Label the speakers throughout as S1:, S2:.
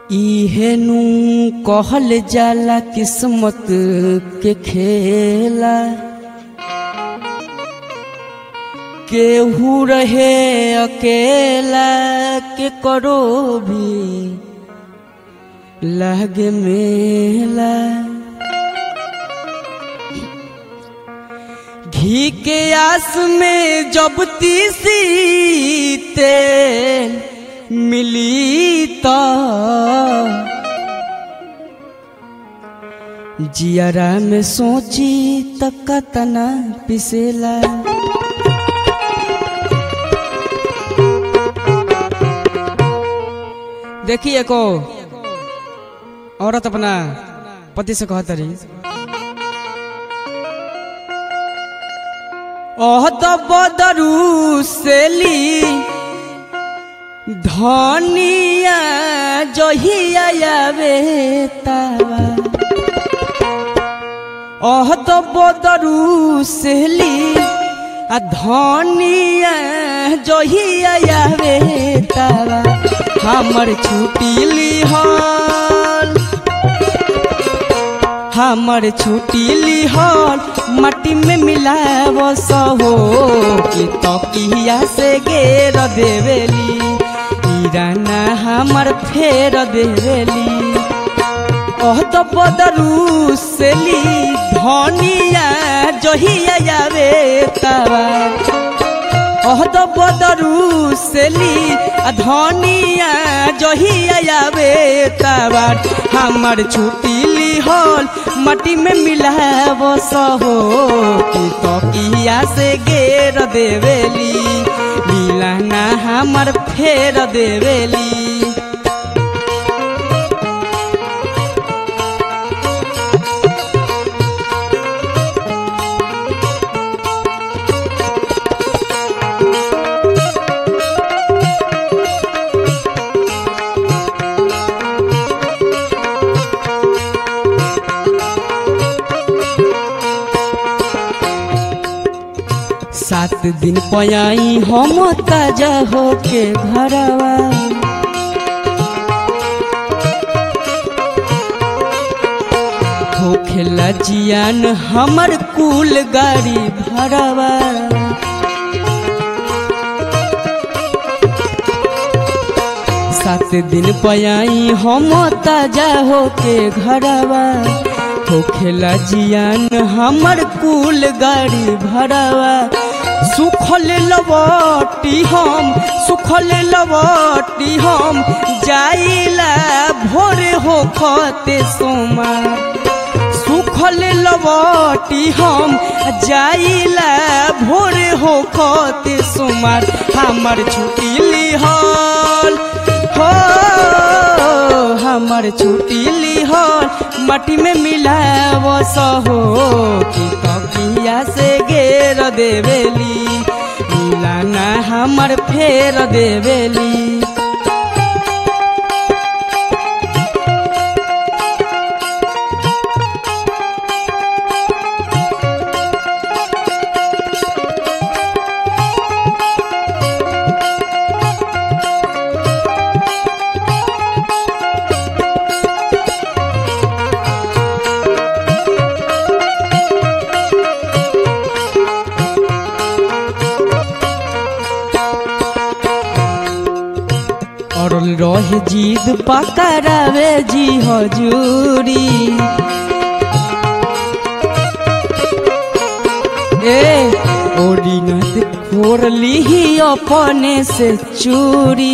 S1: इहेनु कहल जाला किस्मत के खेला केहू रहे अकेला के करो भी लागे मेला घी के आस में जब तीसी तेल मिली तो जियरा में सोची त कतना पिसेला देखिए को औरत अपना पति से कहत रही ओह तो बदरू सेली धनिया जहिया आवे तावा ओह तो बदरू सेली आ धनिया जहिया आवे तावा हमर छुट्टी लिहल हमर छुट्टी लिहल मट्टी में मिलाव सहो कि तकिया से घेर देवेली ईराना हमर फेर देवेली ओह तो बदरू सेली धनिया जहिया आवे तवा ओह तो बदरू सेली आ धनिया जहिया आवे तबार हमर छुट्टी लिहल मट्टी में मिलाव सहो कि तकिया से घेर देवेली मिलाना हमर फेर देवेली सात दिन पयाई हम ताजा होके घरवा होखेला जियान हमर कुल गाड़ी भरवा सात दिन पयाई हम ताजा होके घरवा होखेला जियान हमर कुल गाड़ी भरवा सुखल लवटी हम सुखल लवटी हम जाइला भोर हो खते सोमा सुखल लवटी हम जाइला भोर हो खते सोमार हमर छुट्टी लिहल हो हमर छुट्टी लिहल मट्टी में मिलाव सहो कि तकिया से घेर देवेली मिलाना हमर फेर देवेली अरल रहे जीद पकड़ावे जी हजूरी ए ओरी नत खोर लीही अपने से चूरी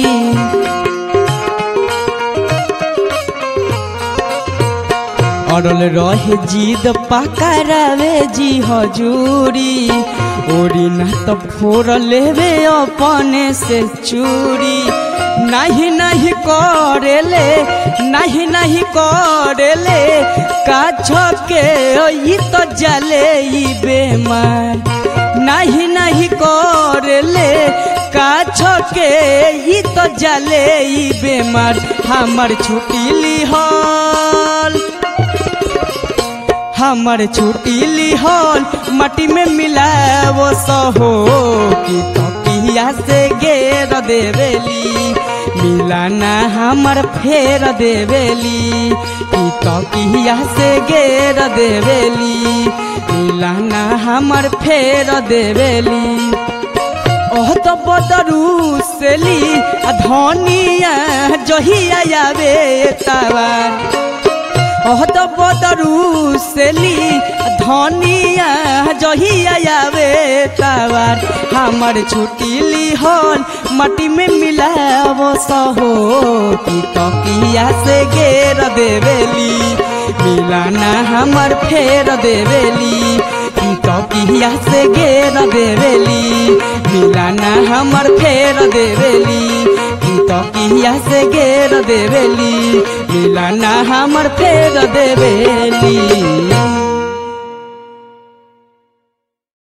S1: अरल रहे जीद पकड़ावे जी हजूरी ओरी न तो फोर लेवे अपने से चूरी नहीं नहीं करेले नहीं नहीं करेले काछ के ई तो जले ई बेमार नहीं नहीं करेले काछ के ई तो जले ई बेमार हमर छुट्टी लिहल हमर छुट्टी लिहल मट्टी में मिलाव सहो कि तकिया से घेर देवेली मिलाना हमर फेर देवेली की तकिया से घेर देवेली मिलाना हमर फेर देवेली ओह तो बदरू सेली आ धनिया जहिया आवे तवार ओह तो बदरू सेली धनिया जहिया आवे तवार हमर छुट्टी ली हल मटी में मिलावो सहो की तकिया से घेर देवेली मिलाना हमर फेर देवेली की तकिया से घेर देवेली मिलाना हमर फेर देवेली की तकिया से घेर देवेली मिलाना हमर फेर देवेली